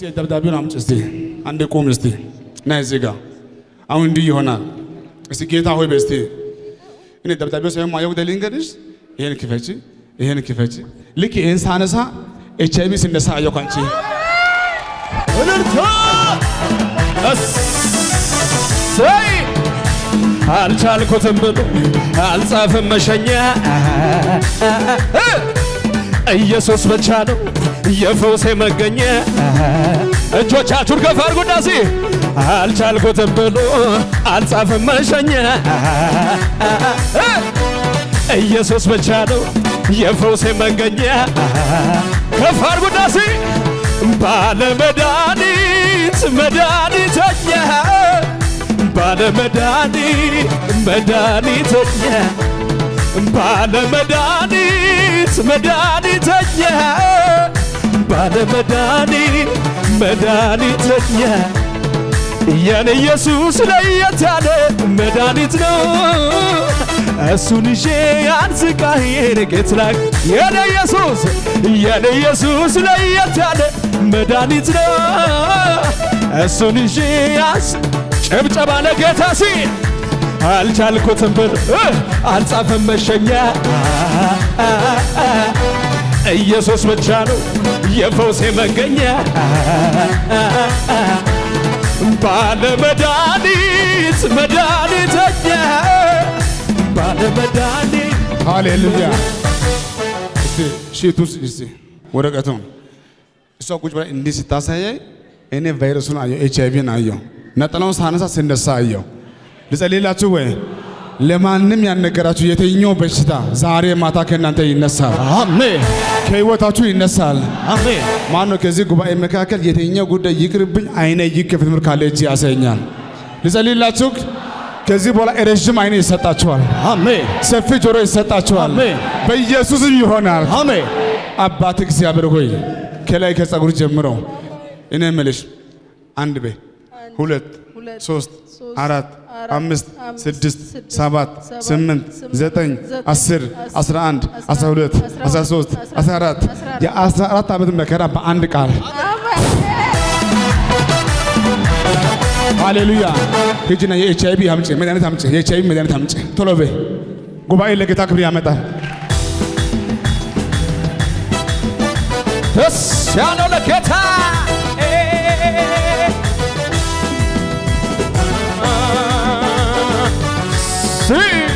እስቲ ደብዳቤውን አምጪ እስቲ አንዴ ቁም እስቲ ና እዚህ ጋር አሁን እንዲህ ይሆናል። እስቲ ጌታ ሆይ በስቲ እኔ ደብዳቤው ሳይሆን ማየው ወደ ልንገርሽ፣ ይሄን ክፈቺ፣ ይሄን ክፈቺ። ልክ ይሄን ሳነሳ ኤች አይ ቪ ሲነሳ አየሁ ካንቺ እልልታ እሰይ አልቻልኩትም ብሎ አልጻፍም መሸኛ ኢየሱስ ብቻ ነው የፈውሴ መገኛ እጆቻችሁን ከፍ አድርጉና እስኪ አልቻልኩትም ብሎ አልጻፍም መሸኛ ኢየሱስ ብቻ ነው የፈውሴ መገኛ ከፍ አድርጉና እስኪ ባለ መድኃኒት መድኃኒተኛ ባለ መድኃኒት መድኃኒተኛ ባለ መድኃኒት መድኃኒተኛ ባለ መድኃኒት መድኃኒተኛ የኔ ኢየሱስ ለየት ያለ መድኃኒት ነው። እሱን ይዤ አንዝቃዬን ጌት ላይ የኔ ኢየሱስ የኔ ኢየሱስ ለየት ያለ መድኃኒት ነው። እሱን ይዤ አንስ ጭብጨባ ለጌታ ሲል አልቻልኩትም ብል አልጻፈም መሸኛ ኢየሱስ ብቻ ነው የፈውሴ መገኛ ባለ መድኃኒት መድኃኒተኛ ባለ መድኃኒት ሃሌሉያ። እስቲ ሺቱን እስቲ ወረቀቱን እሷ ቁጭ ብላ እንዲህ ስታሳያይ እኔ ቫይረሱን አየሁ፣ ኤች አይ ቪን አየሁ። ነጠላውን ሳነሳ ስነሳ አየሁ። ልጸልይላችሁ ወይ? ለማንም ያልነገራችሁ የትኛው በሽታ ዛሬ ማታ ከእናንተ ይነሳል፣ አሜን ከህይወታችሁ ይነሳል። አሜን ማን ነው ከዚህ ጉባኤ መካከል የትኛው ጉዳይ ይቅርብኝ፣ አይነ ይከፈት ምር ካለ እጅ ያሳየኛል። ልጸልይላችሁ። ከዚህ በኋላ ረዥም አይነ ይሰጣችኋል፣ አሜን ሰፊ ጆሮ ይሰጣችኋል። አሜን። በኢየሱስም ይሆናል። አሜን አባት እግዚአብሔር ሆይ ከላይ ከጸጉር ጀምሮ እኔ የምልሽ አንድ ቤ ሁለት ሁለት፣ ሶስት ሶስት፣ አራት አራት፣ አምስት አምስት፣ ስድስት ስድስት፣ ሰባት ሰባት፣ ስምንት ስምንት፣ ዘጠኝ ዘጠኝ፣ አስር አስር፣ አስራ አንድ አስራ አስራ ሁለት አስራ አስራ ሁለት፣ ሶስት አስራ አስራ አራት አስራ አራት የአስራ አራት ዓመት መከራ በአንድ ቃል ሃሌሉያ። ሂጂና የኤች አይ ቪ አምጪ መድኃኒት አምጪ፣ የኤች አይ ቪ መድኃኒት አምጪ ቶሎ በይ። ጉባኤ ለጌታ ክብር ያመጣል። ደስ ያለው ለጌታ ሲ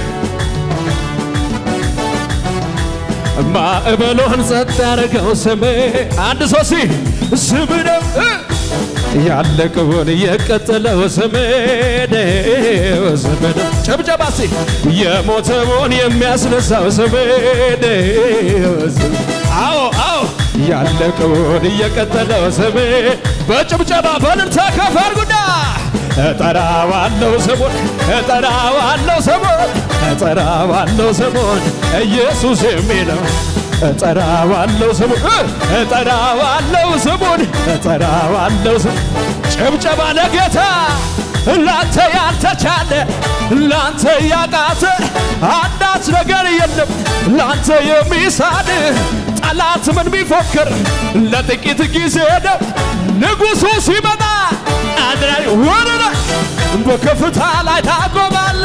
ማዕበሉን ጸጥ ያደረገው ስም አንድ ሰው ሲ ስም ነው ያለቀውን የቀጠለው ስም ነው ስም ነው ጨብጨባ ሲ የሞተውን የሚያስነሳው ስም ነው ስም አዎ አዎ ያለቀውን እየቀጠለው ስም በጭብጨባ በልልታ ከፍ አድርጉና እጠራዋለሁ ስሙን እጠራዋለሁ ስሙን እጠራዋለሁ ስሙን ኢየሱስ የሚለው እጠራዋለሁ ስሙን እጠራዋለሁ ስሙን እጠራዋለሁ ስሙን ጭብጨባ ለጌታ ላንተ ያልተቻለ ላንተ ያቃተ አንዳች ነገር የለም ላንተ የሚሳድ ጠላት ምን ቢፎክር ለጥቂት ጊዜ ነው ንጉሡ ሲመጣ አንድ ላይ ወደ ላይ በከፍታ ላይ ታቆማለ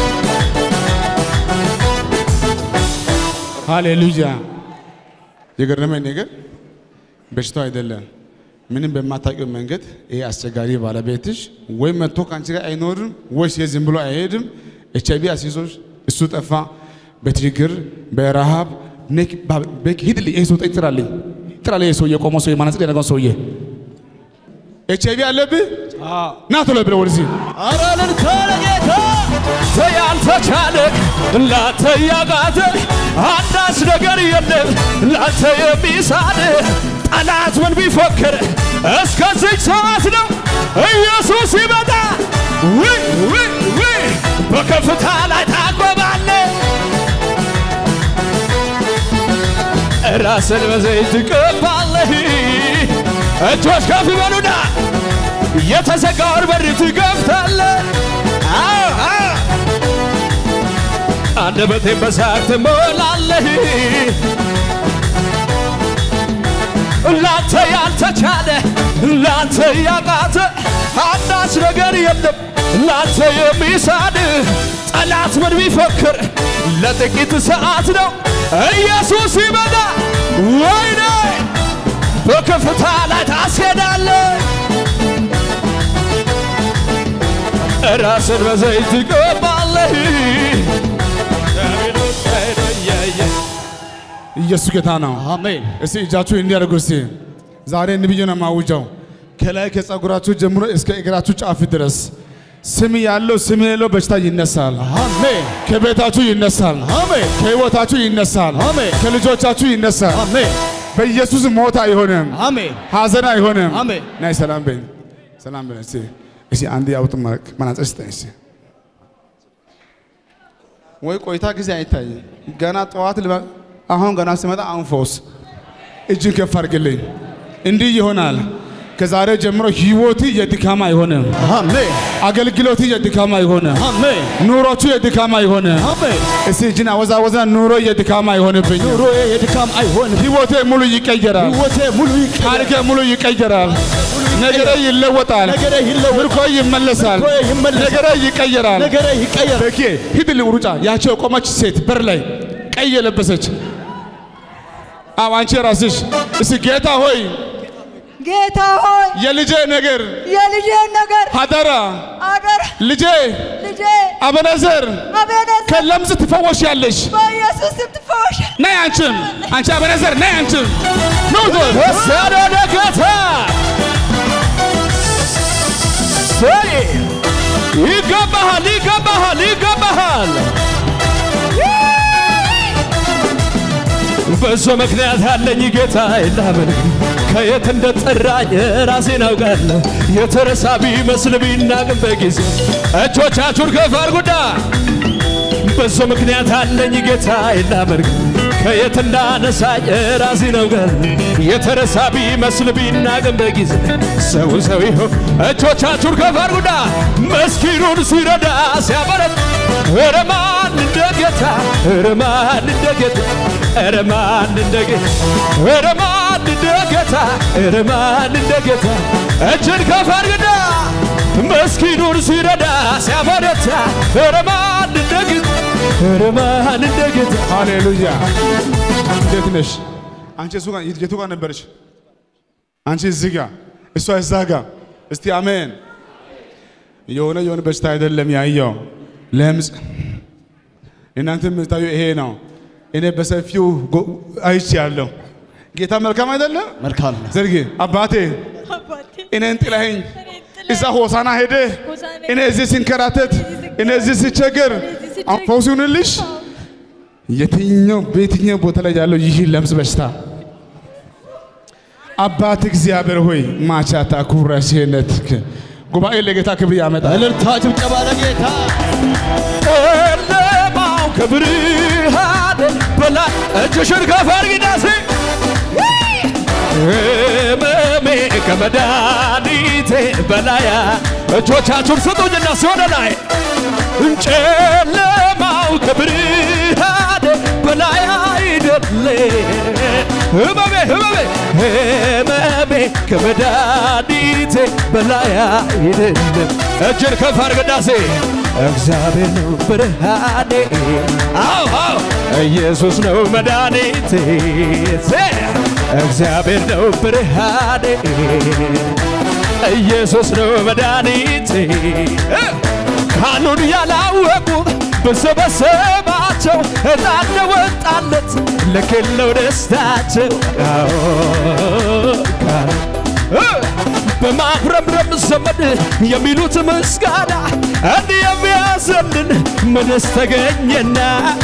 ሃሌሉያ። የገረመኝ ነገር በሽታው አይደለም። ምንም በማታውቂው መንገድ ይሄ አስቸጋሪ ባለቤትሽ ወይ መጥቶ ከአንቺ ጋር አይኖርም ወይስ ዝም ብሎ አይሄድም። ኤች አይ ቪ አስይዞሽ እሱ ጠፋ። በችግር በረሃብ ነክ በክ ሂድልኝ፣ ይሄ ሰው ጥራልኝ፣ ጥራልኝ፣ ይሄ ሰውዬ የቆመው ሰውዬ ማነጽር ያደረገው ሰውዬ ኤች አይ ቪ አለብህ ና ቶሎ ብለው ወደዚህ ኧረ እልልታ ለጌታ ያልተቻለ ላንተ ያቃተ አንዳች ነገር የለም ላንተ የሚሳድ ጠላት ምን ቢፎክር እስከዚህ ሰዓት ነው ኢየሱስ ይመጣ ውይ ውይ ውይ በከፍታ ላይ ታቆማለ ራስን በዘይት ትቀባለህ እጆች ከፍ ይበሉና የተዘጋውን በር ትከፍታለህ። አዎ አዎ አንደበቴን በሳቅ ትሞላለህ። ላንተ ያልተቻለ ላንተ ያቃተ አንዳች ነገር የለም ላንተ የሚሳድ ጠላት ምን ቢፎክር ለጥቂት ሰዓት ነው ኢየሱስ ይመጣ ወይኔ በከፍታ ላይ ታስሄዳለህ ራስን በዘይት ትቀባለህ ኢየሱስ ጌታ ነው። አሜን እስቲ እጃችሁ እንዲያደርጉ እስቲ ዛሬ ንብዬ ነው የማውጀው። ከላይ ከጸጉራችሁ ጀምሮ እስከ እግራችሁ ጫፍ ድረስ ስም ያለው ስም የሌለው በሽታ ይነሳል። አሜን ከቤታችሁ ይነሳል። አሜን ከህይወታችሁ ይነሳል። አሜን። ከልጆቻችሁ ይነሳል። አሜን በኢየሱስ ሞት አይሆንም፣ አሜን ሐዘን አይሆንም። አሜን። ናይ ሰላም በኝ፣ ሰላም በኝ። እስቲ እስቲ አንድ ያውጥ መናጽር ስጠኝ እስቲ። ወይ ቆይታ ጊዜ አይታይ ገና ጠዋት ልበ አሁን ገና ሲመጣ አሁን ፈውስ እጅን ከፍ አድርግልኝ። እንዲህ ይሆናል። ከዛሬ ጀምሮ ህይወት የድካም አይሆንም። አሜን አገልግሎት የድካም አይሆንም። አሜን ኑሮቹ የድካም አይሆንም። አሜን እስቲ እጅን አወዛወዛ ኑሮ የድካም አይሆንብኝ። ኑሮዬ የድካም አይሆንም ህይወቴ ሙሉ ይቀየራል። ህይወቴ ሙሉ ይቀየራል ታሪኬ ሙሉ ይቀየራል። ነገሬ ይለወጣል። ነገሬ ይለወጣል። ምርኮ ይመለሳል። ምርኮዬ ይመለሳል። ነገሬ ይቀየራል። ነገሬ ይቀየራል በኬ ሂድ ሩጫ ያቸው የቆመች ሴት በር ላይ ቀይ የለበሰች አዎ፣ አንቺ ራስሽ እስቲ ጌታ ሆይ ጌታ ሆይ የልጄ ነገር የልጄን ነገር ሀደራ አደራ ልጄ ልጄ አበነዘር አቤኔዘር ከለምጽ ትፈወሽ ያለሽ በኢየሱስ ስም ትፈወሽ። ነይ አንቺም አንቺ አበነዘር ነይ አንቺም ኑ ዞር ወሰደ ጌታ ሰይ ይገባሃል ይገባሃል ይገባሃል በዞ ምክንያት ያለኝ ጌታ የላመልክ ከየት እንደጠራኝ ራሴን አውቃለሁ የተረሳ ቢመስል ቢናቅም በጊዜ እጆቻችሁን ከፍ አድርጉና በዞ ምክንያት አለኝ ጌታ የላመልክ ከየት እንዳነሳኝ ራሴን አውቃለሁ የተረሳ ቢመስል ቢናቅም በጊዜ ሰው ሰው ይሆን እጆቻችሁን ከፍ አድርጉና መስኪኑን ሲረዳ ሲያበረት ኧረ ማን እንደ ጌታ ኧረ ማን እንደ ጌታ ኧረ ማን እንደ ጌታ ኧረ ማን እንደ ጌታ ኧረ ማን እንደ ጌታ እጅን ከፍ አድርግና መስኪኑን ሲረዳ ሲያበረታ ኧረ ማን እንደ ጌታ ኧረ ማን እንደ ጌታ ሃሌሉያ እንዴት ነሽ አንቺ እሱ ጋር የቱ ጋር ነበረች አንቺ እዚህ ጋር እሷ እዛ ጋር እስቲ አሜን የሆነ የሆነ በሽታ አይደለም ያየው ለምጽ እናንተ የምታዩ ይሄ ነው እኔ በሰፊው ጎ- አይቼአለሁ ጌታ መልካም አይደለም መልካም ነው ዘርጌ አባቴ አባቴ እኔን ጥለኸኝ እኔን ጥለህ እዛ ሆሳና ሄደ ሆሳዕና እኔ እዚህ ሲንከራተት እኔ እዚህ ሲቸገር ሲቸገር፣ አሁን ፈውስ ይሁንልሽ የትኛው በየትኛው ቦታ ላይ ያለው ይህ ለምጽ በሽታ አባት እግዚአብሔር ሆይ ማቻታ ኩራሴነትክ ጉባኤ ለጌታ ክብር ያመጣል። እልልታ ጭብጨባ ለጌታ ጨለማው ከብርሃን በላይ እጅሽን ከፍ አድርጊና እስኪ ህመሜ ከመድኃኒቴ በላይ እጆቻችሁን ስጡኝና ሲሆነ ላይ ጨለማው ከብርሃን በላይ አይደለ ህመሜ ህመሜ ህመሜ ከመድኃኒቴ በላይ አይደለም እጅን ከፍ አድርግና እስኪ እግዚአብሔር ነው ብርሃኔ አዎ አዎ ኢየሱስ ነው መድኃኒቴ እግዚአብሔር ነው ብርሃኔ ኢየሱስ ነው መድኃኒቴ ካኑን ያላወቁ በሰበሰባቸው እጣን ወጣለት ለክለው ደስታቸው አዎ፣ ካህን በማጉረምረም ዘመን የሚሉት ምስጋና እንዲህ የሚያዘልን ምንስ ተገኘና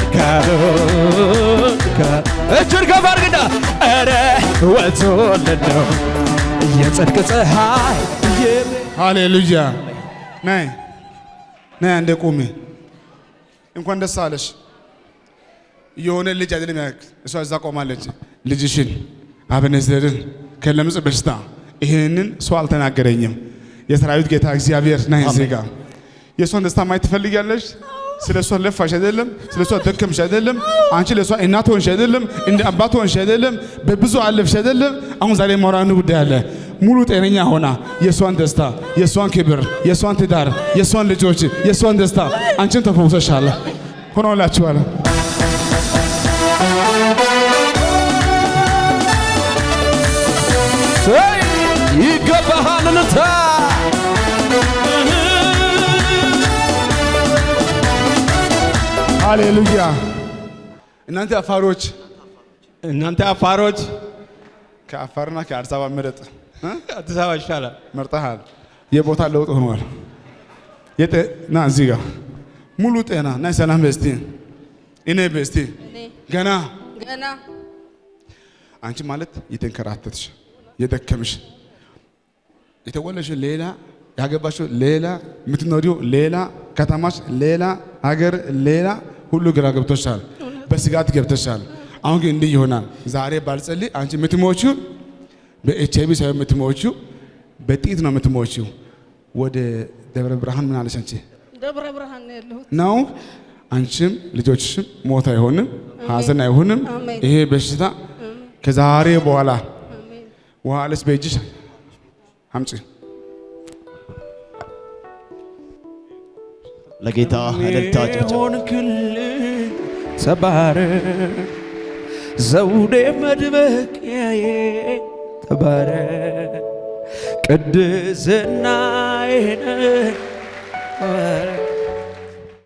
ካህን ካህን እጅን ከፍ አድርግና ኧረ ወጥቶልን ነው የጽድቅ ፀሐይ የሚ- ሃሌሉያ ነይ ነይ አንዴ ቁሚ። እንኳን ደስ አለሽ። የሆነ ልጅ አይደለም ያክ እሷ እዛ ቆማለች። ልጅሽን አበነዘርን ከለምጽ በሽታ ይህንን ሰው አልተናገረኝም። የሰራዊት ጌታ እግዚአብሔር ና እዚህ ጋር የእሷን ደስታ ማየት ትፈልጊያለሽ? ስለ እሷ ለፋሽ አይደለም፣ ስለ እሷ ደከምሽ አይደለም፣ አንቺ ለእሷ እናት ሆንሽ አይደለም፣ እንደ አባት ሆንሽ አይደለም፣ በብዙ አለፍሽ አይደለም። አሁን ዛሬ ማውራን ጉዳይ አለ። ሙሉ ጤነኛ ሆና የእሷን ደስታ፣ የእሷን ክብር፣ የእሷን ትዳር፣ የእሷን ልጆች፣ የእሷን ደስታ አንቺን ተፈውሰሻል ሆኖላችኋል። ሰይ ይገባሃል እንታ ሃሌሉያ። እናንተ አፋሮች እናንተ አፋሮች ከአፋርና ከአዲስ አበባ ምረጥ እ? አዲስ አበባ ይሻላል። መርጠሃል። የቦታ ለውጥ ሆኗል። የጤ- ና እዚህ ጋር ሙሉ ጤና ና ሰላም በስቲ እኔ በስቲ እኔ ገና ገና አንቺ ማለት የተንከራተትሽ የደከምሽ የተወለድሽ ሌላ ያገባሽው ሌላ የምትኖሪው ሌላ ከተማሽ ሌላ ሀገር ሌላ ሁሉ ግራ ገብቶሻል። በስጋት ገብተሻል። አሁን ግን እንዲህ ይሆናል። ዛሬ ባልጸልይ አንቺ የምትሞቺው በኤች አይቪ ሳይሆን የምትሞቺው በጥይት ነው የምትሞቺው። ወደ ደብረ ብርሃን ምን አለሽ አንቺ ደብረ ብርሃን ነው ያለሁት። ነው አንቺም ልጆችሽም ሞት አይሆንም፣ ሀዘን አይሆንም። አሜን። ይሄ በሽታ ከዛሬ በኋላ አሜን። ውሃ አለች በእጅሽ አምጪ። ለጌታ እልልታ ጭብጨባ። ሆንክልኝ ተባረክ ዘውዴ መድመቂያዬ ተባረክ ቅድስናዬ ነህ ተባረክ